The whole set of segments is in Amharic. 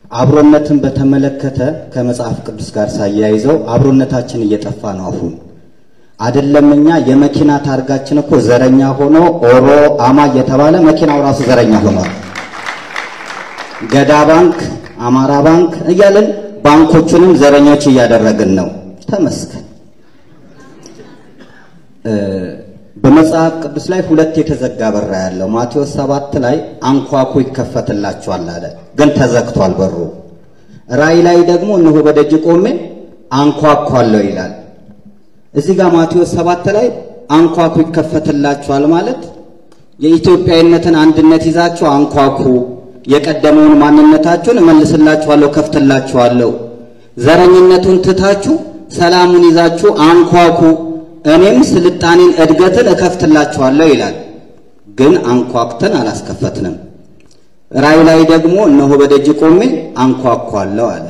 አብሮነትን በተመለከተ ከመጽሐፍ ቅዱስ ጋር ሳያይዘው አብሮነታችን እየጠፋ ነው። አሁን አይደለም እኛ የመኪና ታርጋችን እኮ ዘረኛ ሆኖ ኦሮ አማ እየተባለ መኪናው ራሱ ዘረኛ ሆኗል። ገዳ ባንክ፣ አማራ ባንክ እያልን ባንኮቹንም ዘረኞች እያደረግን ነው። ተመስገን። በመጽሐፍ ቅዱስ ላይ ሁለት የተዘጋ በር ያለው ማቴዎስ ሰባት ላይ አንኳኩ ይከፈትላችኋል አለ፣ ግን ተዘግቷል በሩ። ራእይ ላይ ደግሞ እነሆ በደጅ ቆሜ አንኳኳለሁ ይላል። እዚህ ጋር ማቴዎስ ሰባት ላይ አንኳኩ ይከፈትላችኋል ማለት የኢትዮጵያዊነትን አንድነት ይዛችሁ አንኳኩ፣ የቀደመውን ማንነታችሁን እመልስላችኋለሁ፣ ከፍትላችኋለሁ። ዘረኝነቱን ትታችሁ ሰላሙን ይዛችሁ አንኳኩ እኔም ስልጣኔን እድገትን እከፍትላችኋለሁ ይላል። ግን አንኳኩተን አላስከፈትንም። ራእይ ላይ ደግሞ እነሆ በደጅ ቆሜ አንኳኳለሁ አለ።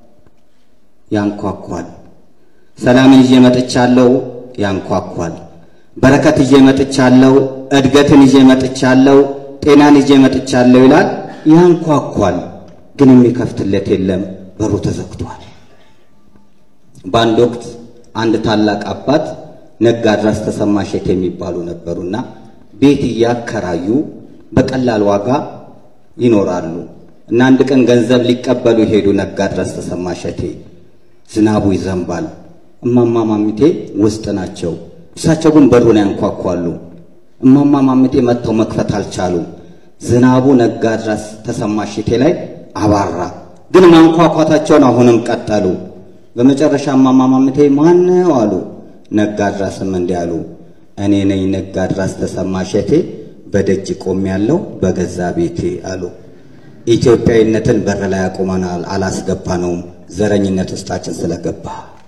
ያንኳኳል። ሰላምን ይዤ መጥቻለሁ፣ ያንኳኳል። በረከት ይዤ መጥቻለሁ፣ እድገትን ይዤ መጥቻለሁ፣ ጤናን ይዤ መጥቻለሁ ይላል። ያንኳኳል፣ ግን የሚከፍትለት የለም፣ በሩ ተዘግቷል። በአንድ ወቅት አንድ ታላቅ አባት ነጋድራስ ተሰማ ሸቴ የሚባሉ ነበሩና ቤት እያከራዩ በቀላል ዋጋ ይኖራሉ። እና አንድ ቀን ገንዘብ ሊቀበሉ ሄዱ። ነጋድራስ ተሰማ ሸቴ ዝናቡ ይዘንባል። እማማ ማሚቴ ውስጥ ናቸው። እሳቸው ግን በሩን ያንኳኳሉ። እማማ ማሚቴ መጥተው መክፈት አልቻሉም። ዝናቡ ነጋድራስ ተሰማ ሸቴ ላይ አባራ። ግን ማንኳኳታቸውን አሁንም ቀጠሉ። በመጨረሻ እማማ ማሚቴ ማነው አሉ። ነጋድራስም እንዲህ አሉ፣ እኔ ነኝ ነጋድራስ ተሰማ ሸቴ በደጅ ቆም ያለው በገዛ ቤቴ አሉ። ኢትዮጵያዊነትን በር ላይ አቁመናል፣ አላስገባነውም። ዘረኝነት ውስጣችን ስለገባ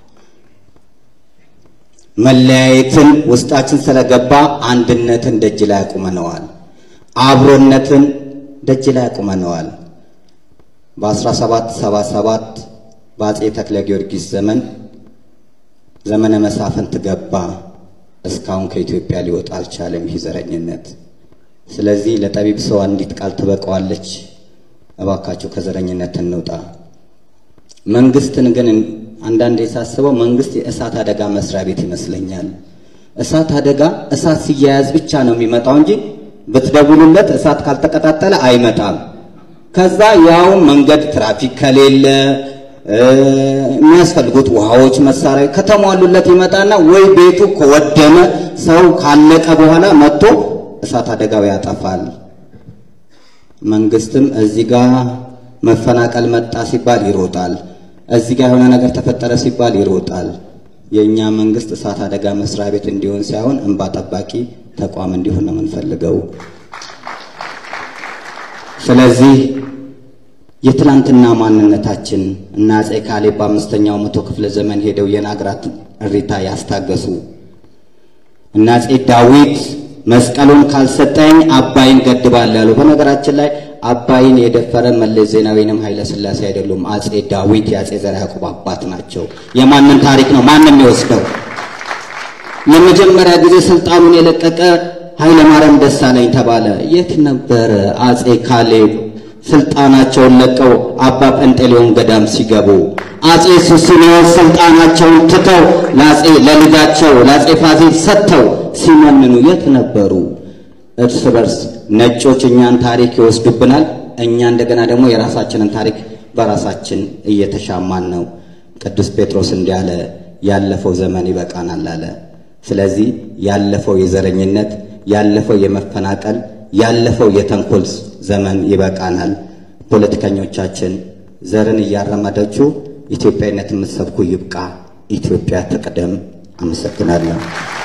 መለያየትን ውስጣችን ስለገባ አንድነትን ደጅ ላይ አቁመነዋል። አብሮነትን ደጅ ላይ አቁመነዋል። በ1777 በአጼ ተክለ ጊዮርጊስ ዘመን ዘመነ መሳፍንት ገባ። እስካሁን ከኢትዮጵያ ሊወጣ አልቻለም ይህ ዘረኝነት። ስለዚህ ለጠቢብ ሰው አንዲት ቃል ትበቃዋለች። እባካችሁ ከዘረኝነት እንውጣ። መንግስትን ግን አንዳንዴ ሳስበው መንግስት የእሳት አደጋ መስሪያ ቤት ይመስለኛል። እሳት አደጋ እሳት ሲያያዝ ብቻ ነው የሚመጣው እንጂ ብትደውሉለት እሳት ካልተቀጣጠለ አይመጣም። ከዛ ያው መንገድ ትራፊክ ከሌለ የሚያስፈልጉት ውሃዎች፣ መሳሪያ ከተሟሉለት ይመጣና ወይ ቤቱ ከወደመ ሰው ካለቀ በኋላ መጥቶ እሳት አደጋው ያጠፋል። መንግስትም እዚህ ጋር መፈናቀል መጣ ሲባል ይሮጣል። እዚህ ጋር የሆነ ነገር ተፈጠረ ሲባል ይሮጣል። የእኛ መንግስት እሳት አደጋ መስሪያ ቤት እንዲሆን ሳይሆን እንባ ጠባቂ ተቋም እንዲሆን ነው የምንፈልገው። ስለዚህ የትላንትና ማንነታችን እና አፄ ካሌብ በአምስተኛው መቶ ክፍለ ዘመን ሄደው የናግራት እሪታ ያስታገሱ እና አፄ ዳዊት መስቀሉን ካልሰጠኝ አባይን ገድባለሁ ያሉ። በነገራችን ላይ አባይን የደፈረ መለስ ዜናዊንም ኃይለ ሥላሴ አይደሉም። አፄ ዳዊት የአፄ ዘርዓ ያዕቆብ አባት ናቸው። የማንን ታሪክ ነው ማንም የወስደው? ለመጀመሪያ ጊዜ ስልጣኑን የለቀቀ ኃይለ ማርያም ደሳለኝ ተባለ። የት ነበረ አፄ ካሌብ ስልጣናቸውን ለቀው አባ ጴንጤሌዎን ገዳም ሲገቡ አፄ ሱስንዮስ ስልጣናቸውን ትተው ለአፄ ለልጃቸው ለአፄ ፋሲል ሰጥተው ሲመንኑ የት ነበሩ? እርስ በርስ ነጮች እኛን ታሪክ ይወስዱብናል። እኛ እንደገና ደግሞ የራሳችንን ታሪክ በራሳችን እየተሻማን ነው። ቅዱስ ጴጥሮስ እንዲህ አለ፣ ያለፈው ዘመን ይበቃናል አለ። ስለዚህ ያለፈው የዘረኝነት ያለፈው የመፈናቀል ያለፈው የተንኮል ዘመን ይበቃናል። ፖለቲከኞቻችን ዘርን እያረመዳችሁ ኢትዮጵያዊነት የምትሰብኩ ይብቃ። ኢትዮጵያ ትቅደም። አመሰግናለሁ።